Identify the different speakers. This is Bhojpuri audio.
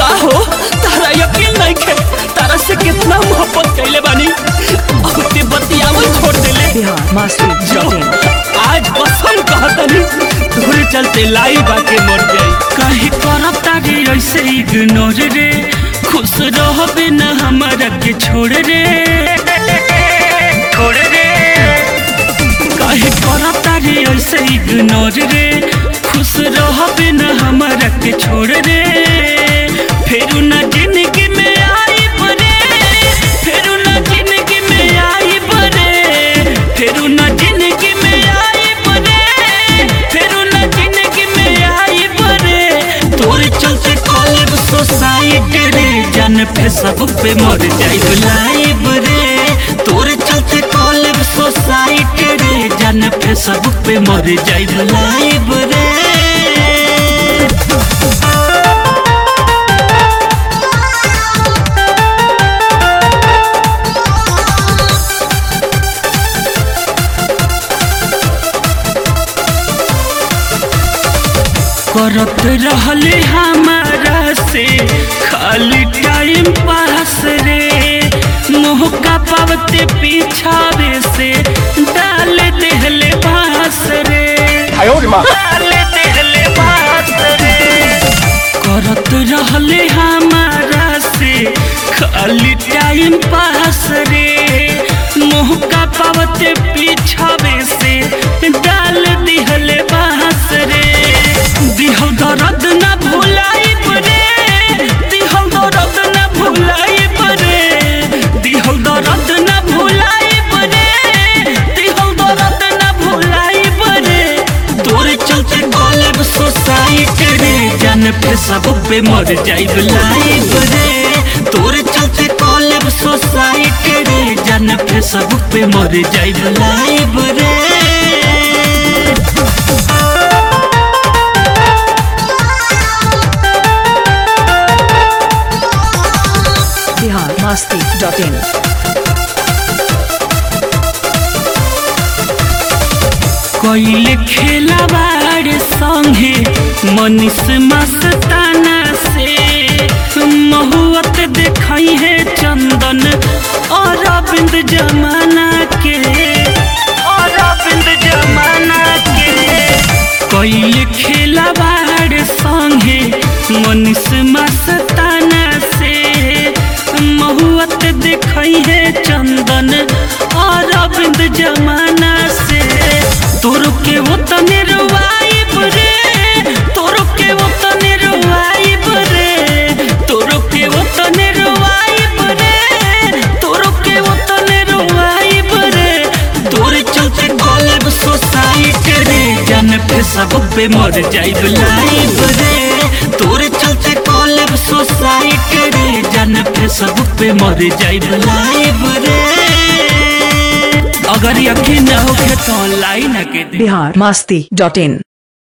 Speaker 1: का हो तारा यकीन नहीं खे तारा से कितना मोहब्बत कैले बानी अब ते बतियावल छोड़ देले
Speaker 2: बिहार मस्ती
Speaker 1: जो
Speaker 2: डॉट इन
Speaker 1: आज बसम कहतनी दूर चलते लाई बाके मर जाई काहे करब तारे ऐसे इग्नोर रे खुश रहबे न हमरा के छोड़ रे छोड़ रे काहे करब तारे ऐसे इग्नोर रे खुश रहबे न हमरा के छोड़ रे फेरू न जिंदगी में आई बरे फेरू न जिंदगी में आई बरे फेरू न जिंदगी में आई बरे फेरू न जिंदगी में आई बरे तोरे चलते कॉलेज सोसाइटी रे जन फेसबुक पे मर जाई लाइव रे तोरे चलते कॉलेज सोसाइटी रे जन फेसबुक पे मर जाई लाइव रे करत रहले हमारा से खाली टाइम पास रे मौका पावते पीछावे से डाल देहले बास रे डाल देहले बास रे करत रहले हमारा से खाली टाइम पास रे मौका पावते पीछावे से डाल दिहले बास रे दिहल दर्द न भुलाई रे दिहल दर्द न भुलाई रे दिहल दर्द न भुलाई रे दिहल दर्द न भुलाई रे तोरे चलते कॉलेज सोसाइटी रे जन फेसबुक पे मर जाई लाइव रे तोरे चलते कॉलेज सोसाइटी रे जन फेसबुक पे मर जाई लाइव रे
Speaker 2: बिहार मस्ती डॉट इन
Speaker 1: कोइले खेला बाड़ संगे मनीष मस्ताना से महुअत देखई है चंदन और अरविंद जमाना के और अरविंद जमाना के कोइले खेला बाड़ संगे मनीष मस्ताना से महुअत देखई है चंदन और अरविंद जमाना से तोरो के वो तने रुवाई रे तोरो के वो तने रुवाई रे तोरो के वो तने रुवाई रे तोरो के वो तने रुवाई रे तोरे चलते कॉलेज सोसाइटी रे जन फेसबुक पे मर जाई लाइव रे तोरे चलते कॉलेज सोसाइटी रे जन फेसबुक पे मर जाई लाइव रे अगर यकीन न होखे तो ऑनलाइन के दे
Speaker 2: बिहार मस्ती डॉट इन